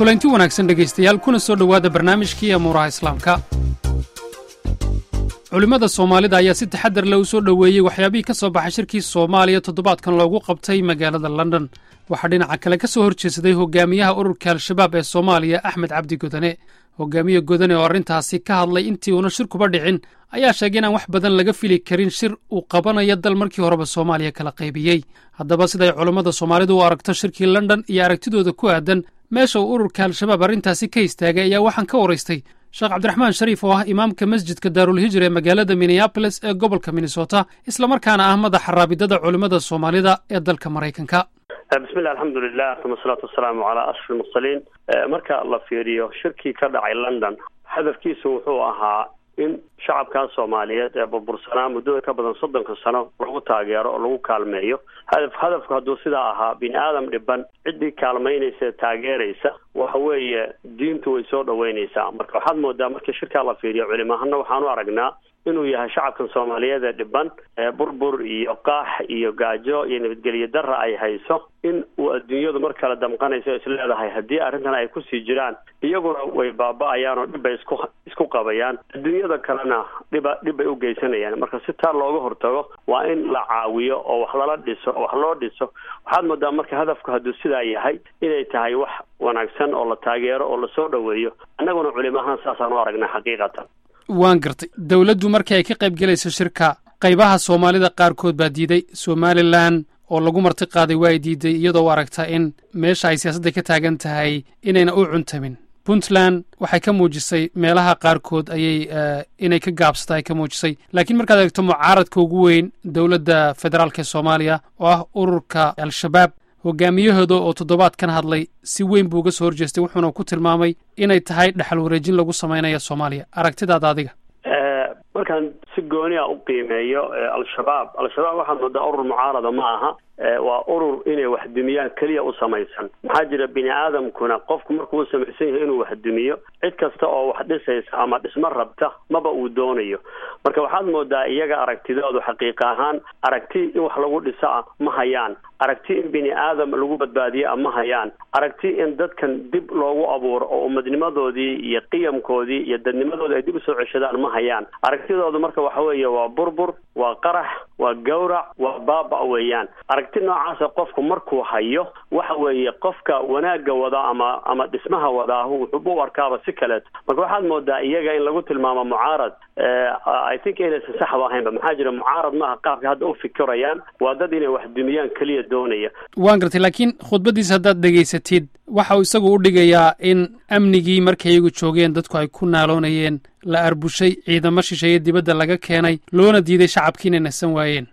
kulanti wanaagsan dhegaystayaal kuna soo dhowaada barnaamijkii amuuraha islaamka culimmada soomaalida ayaa si taxadar leh u soo dhoweeyey waxyaabihii ka soo baxay shirkii soomaaliya toddobaadkan loogu qabtay magaalada london waxaa dhinaca kale ka soo hor jeedsaday hogaamiyaha ururka al-shabaab ee soomaaliya axmed cabdi godane hogaamiye godane oo arrintaasi ka hadlay intii uuna shirkuba dhicin ayaa sheegay inaan wax badan laga fili karin shir uu qabanayo dal markii horeba soomaaliya kala qaybiyey haddaba siday culammada soomaalidu u aragto shirkii london iyo aragtidooda ku aadan meesha uu ururka al-shabaab arrintaasi ka istaagay ayaa waxaan ka waraystay sheekh cabdiraxmaan shariif oo ah imaamka masjidka daarulhijra ee magaalada minneabolis ee gobolka minnesota islamarkaana ah madaxa raabidada culimmada soomaalida ee dalka maraykanka bismillahi alxamdulilah uma asalaatu wasalaamu calaa ashraf almursaliin marka la fiiriyo shirkii ka dhacay london hadafkiisu wuxuu ahaa in shacabkaa soomaaliyeed ee burbursanaa muddada ka badan soddonka sano lagu taageero oo lagu kaalmeeyo hadaf hadafku hadduu sidaa ahaa bini aadam dhiban ciddii kaalmaynaysa ee taageeraysa waxa weeye diintu way soo dhaweynaysaa marka waxaad moodaa markii shirkaa la fiiriyo culimahana waxaan u aragnaa inuu yahay shacabkan soomaaliyeed ee dhiban ee burbur iyo qaax iyo gaajo iyo nabadgelyo darra ay hayso in uu adduunyadu mar kale damqanayso o isleedahay haddii arrintan ay kusii jiraan iyaguna way baaba-ayaan oo dhibbay isku isku qabayaan adduunyada kalena dhiba dhibbay u geysanayaan marka si taa looga hortago waa in la caawiyo oo wax lala dhiso oo wax loo dhiso waxaad moodaa marka hadafku hadduu sidaa yahay inay tahay wax wanaagsan oo la taageero oo lasoo dhoweeyo annaguna culimahaan saasaan u aragnaa xaqiiqatan waan gartay dowladdu markii ay ka qayb gelayso shirka qaybaha soomaalida qaarkood baa diiday somalilan oo lagu marti qaaday waa ay diiday iyadoo u aragta in meesha ay siyaasadda ka taagan tahay inayna u cuntamin puntland waxay ka muujisay meelaha qaarkood ayay inay ka gaabsata ay ka muujisay laakiin markaad eegto mucaaradka ugu weyn dowladda federaalk ee soomaaliya oo ah ururka al-shabaab hogaamiyahooda oo toddobaadkan hadlay si weyn buu uga soo horjeestay wuxuuna ku tilmaamay inay tahay dhaxal wareejin lagu samaynayo soomaaliya aragtidaada adiga markaan si gooni a u qiimeeyo al-shabaab al-shabaab waxaad moodaa urur mucaarada ma aha waa urur inay waxdumiyaan keliya u samaysan maxaa jira bini aadamkuna qofku markuu u samaysan yahay inuu waxdumiyo cid kasta oo wax dhisaysa ama dhismo rabta maba uu doonayo marka waxaad moodaa iyaga aragtidoodu xaqiiqa ahaan aragti in wax lagu dhiso ah ma hayaan aragti in bini aadam lagu badbaadiyo ah ma hayaan aragti in dadkan dib loogu abuuro oo umadnimadoodii iyo qiyamkoodii iyo dadnimadoodii ay dib usoo ceshadaan ma hayaan aragtidoodu marka waxa weeye waa burbur waa qarax waa gawrac waa baaba weeyaan aragti noocaasa qofku markuu hayo waxa weeye qofka wanaagga wadaa ama ama dhismaha wadaahu wuxuuba u arkaaba si kaleeto marka waxaad moodaa iyaga in lagu tilmaamo mucaarad i think inaysan saxba ahaynba maxaa jira mucaarad maaha qaabka hadda u fikirayaan waa dad inay wax dumiyaan keliya doonaya waan gartay laakiin khudbaddiisa haddaad dhegaysatid waxa uu isagu u dhigayaa in amnigii markay iyagu joogeen dadku ay ku naaloonayeen la arbushay ciidamo shisheeye dibadda laga keenay loona diiday shacabkii inay nasan waayeen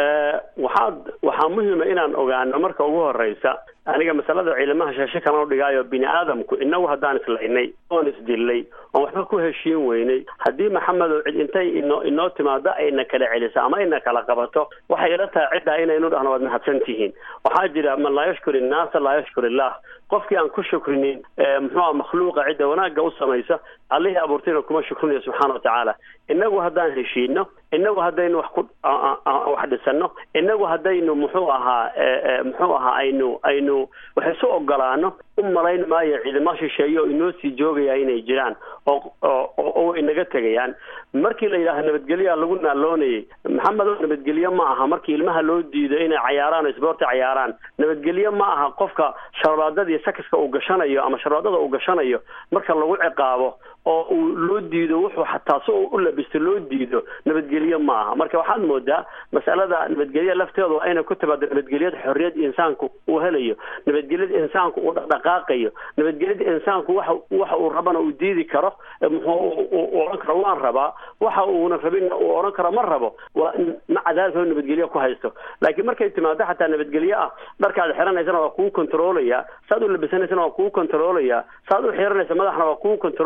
waxaad waxaa muhima inaan ogaano marka ugu horeysa aniga masalada ciidamaha sheeshe kalan u dhigaayo bini aadamku inagu haddaan islaynay oon isdilnay oon waxba ku heshiin weynay haddii maxamedow cid intay ino inoo timaado ayna kala celiso ama ayna kala qabato waxay ila tahay ciddaa inaynu dhahno waad mahadsan tihiin waxaa jira man laa yashkur innaasa laa yashkur illah qofkii aan ku shukrinin muxuuha makhluuqa cidda wanaagga u samaysa allihii abuurtayna kuma shukrinayo subxaana watacaala inagu haddaan heshiino inagu haddaynu wax ku wax dhisano inagu haddaynu muxuu ahaa muxuu ahaa aynu aynu wax isu ogolaano u malayn maayo ciidamo shisheeye oo inoo sii joogaya inay jiraan oo oo inaga tegayaan markii la yidhaaha nabadgelyaa lagu naaloonayay maxamedo nabadgelye ma aha markii ilmaha loo diido inay cayaaraan oo isboorti cayaaraan nabadgelye ma aha qofka sharbaadadii sakiska uu gashanayo ama sharbaadada uu gashanayo marka lagu ciqaabo oo uu loo diido wuxuu xataa si uu u labisto loo diido nabadgelye ma aha marka waxaad moodaa masalada nabadgelya lafteedu waa inay ku timaado nabadgelyada xorriyad insaanku uu helayo nabadgelyada insaanku uu dhaqdhaqaaqayo nabadgelyada insaanku waxa waxa uu rabana uu diidi karo muxuu uu odhan karo waan rabaa waxa uuna rabinna uu odhan karo ma rabo waa maca daalika oo nabadgelye ku haysto laakiin markay timaado xataa nabadgelye ah dharkaad xiranaysana waa kugu kontroolaya saad u labisanaysana waa kugu kontroolaya saad u xiranaysa madaxna waa kugu kontroolaya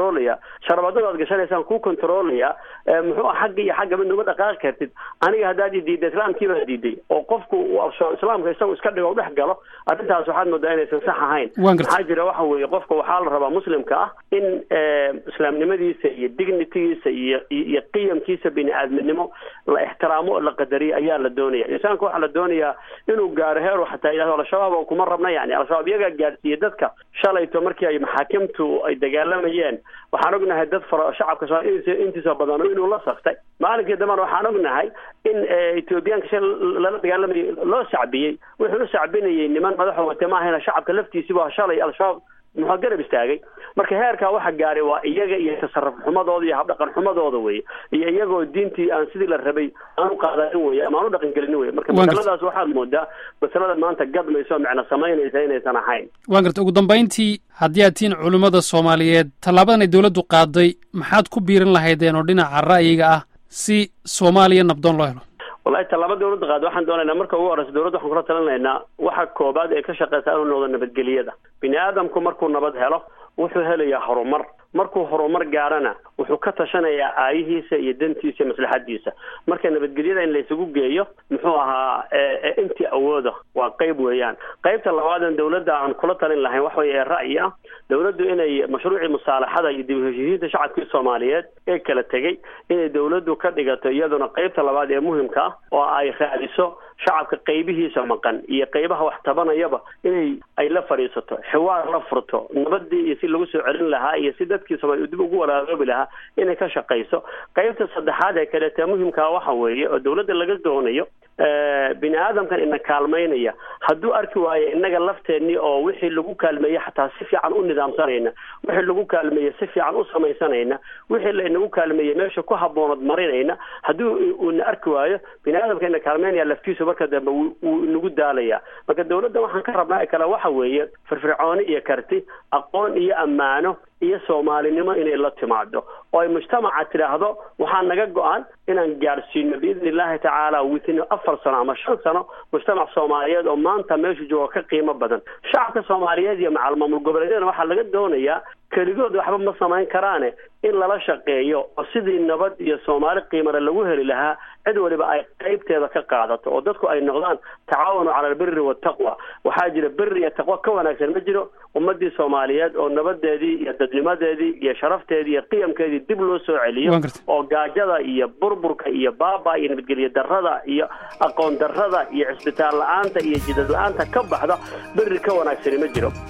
sharabadada aad gashanaysaan kuu controlaya muxuu xagga iyo xagga mid numa dhaqaaqi kartid aniga haddaad i diidda islaamkii baa diiday oo qofku islaamka isagu iska dhigo dhex galo arrintaas waxaad moodaa inaysan sax ahayn maxaa jira waxa weeye qofka waxaa la rabaa muslimka ah in islaamnimadiisa iyo dignitigiisa iyo iyo qiyamkiisa bini aadminimo la ixtiraamo oo la qadariyo ayaa la doonaya insaanka waxaa la doonayaa inuu gaaro heer xataa yidhahdo al-shabaab oo kuma rabna yani al-shabaab iyagaa gaadhsiiyey dadka shalayto markii ay maxaakimtu ay dagaalamayeen waxaan ognahay dad fara shacabka soomaaliya intiisa badan inuu la saftay maalinkii dambana waxaan ognahay in ethoobiyaanka shay lala dagaalamayay loo sacbiyey wuxuu u sacbinayay niman madaxo wate maahayna shacabka laftiisiiba shalay al-shabaab muxuu garab istaagay marka heerkaa waxa gaaray waa iyaga iyo tasarruf xumadooda iyo habdhaqan xumadooda weye iyo iyagoo diintii aan sidii la rabay aan u qaadanin weye ama aan u dhaqan gelinin weye marka masaladaas waxaad moodaa masalada maanta gadmayso oo micno samaynaysa inaysan ahayn waan garta ugu dambayntii haddii aad tihiin culimmada soomaaliyeed tallaabadan ay dowladdu qaaday maxaad ku biirin lahaydeen oo dhinaca ra'yiga ah si soomaaliya nabdoon loo helo wallahi tallaaba dawladda qaad waxaan doonaynaa marka ugu horeysa dowladda waxaan kula talinaynaa waxa koobaad ee ka shaqeysa inuu noqdo nabadgeliyada bini aadamku markuu nabad helo wuxuu helayaa horumar markuu horumar gaarana wuxuu ka tashanayaa aayihiisa iyo dantiisa iyo maslaxadiisa marka nabadgelyada in laysugu geeyo muxuu ahaa intii awooda waa qeyb weeyaan qeybta labaadan dawladda aan kula talin lahayn wax weye ee ra'yi ah dawladdu inay mashruucii musaalaxada iyo dib u heshiisiinta shacabkii soomaaliyeed ee kala tegey inay dawladdu ka dhigato iyaduna qeybta labaad ee muhimka ah oo ay raadiso shacabka qaybihiisa maqan iyo qaybaha wax tabanayaba inay ay la fadhiisato xiwaar la furto nabadii iyo si lagu soo celin lahaa iyo si dadkii soomaaliya dib ugu walaagoobi lahaa inay ka shaqayso qaybta saddexaad ee kaleete muhimkaa waxa weeye oo dawladda laga doonayo bini aadamkan ina kaalmaynaya hadduu arki waayo innaga lafteenii oo wixii lagu kaalmeeyey xataa si fiican u nidaamsanayna wixii lagu kaalmeeyey si fiican u samaysanayna wixii lainagu kaalmeeyey meesha ku habboonad marinayna haddii uuna arki waayo bini aadamka ina kaalmaynaya laftiisu marka dambe wuu inagu daalaya marka dawladda waxaan ka rabnaa kale waxa weeye firfircooni iyo karti aqoon iyo ammaano iyo soomaalinimo inay la timaado oo ay mujtamaca tidhaahdo waxaa naga go-an inaan gaadhsiino biidni illahi tacaala within afar sano ama shan sano mujtamac soomaaliyeed oo maanta meeshu jooga ka qiimo badan shacabka soomaaliyeed iyo macal maamul goboleedyadana waxaa laga doonayaa keligood waxba ma samayn karaane in lala shaqeeyo oo sidii nabad iyo soomaali qiimale lagu heli lahaa cid waliba ay qaybteeda ka qaadato oo dadku ay noqdaan tacaawanu cala albiri waltaqwa waxaa jira beri iyo taqwo ka wanaagsan ma jiro ummadii soomaaliyeed oo nabadeedii iyo dadnimadeedii iyo sharafteedii iyo qiyamkeedii dib loo soo celiyo oo gaajada iyo burburka iyo baaba iyo nabadgelyo darada iyo aqoon darada iyo cisbitaal la-aanta iyo jidad la-aanta ka baxda beri ka wanaagsani ma jiro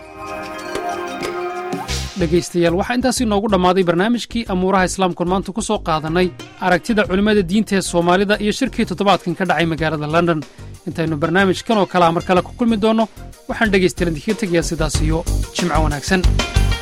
dhegaystayaal waxaa intaasi noogu dhammaaday barnaamijkii amuuraha islaamkuon maanta ku soo qaadannay aragtida culimmada diinta ee soomaalida iyo shirkii toddobaadkan ka dhacay magaalada london intaynu barnaamijkan oo kalea mar kale ku kulmi doonno waxaan dhegaystayaal idinkaga tegayaa sidaas iyo jimco wanaagsan